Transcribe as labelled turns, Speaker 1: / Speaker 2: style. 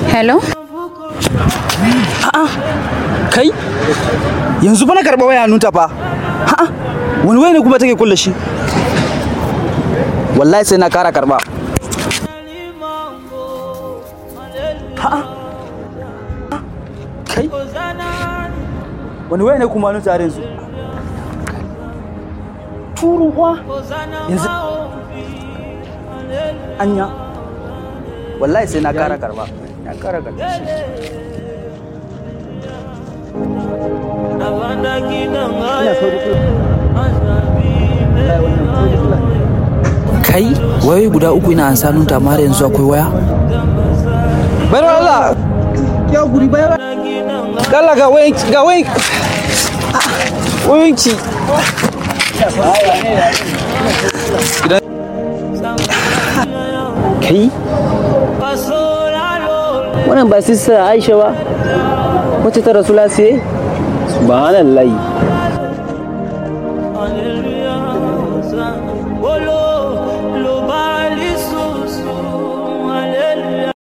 Speaker 1: hello
Speaker 2: kai yanzu fa na karɓa waya hannunta fa ha'a wani waya ne kuma take kulle shi wallahi sai na kara karɓa ha'a kai wani waya ne kuma hannunta har yanzu turun uwa yanzu anya wallahi sai na kara karɓa na kara karɓa
Speaker 3: kai wayoyi guda uku ina ansa nunta amma har yanzu akwai waya
Speaker 2: bayar Allah ya guri bayar Allah ga wayan ga wayan wayanki kai wannan ba sista Aisha ba wacce ta rasu lasiye subhanallahi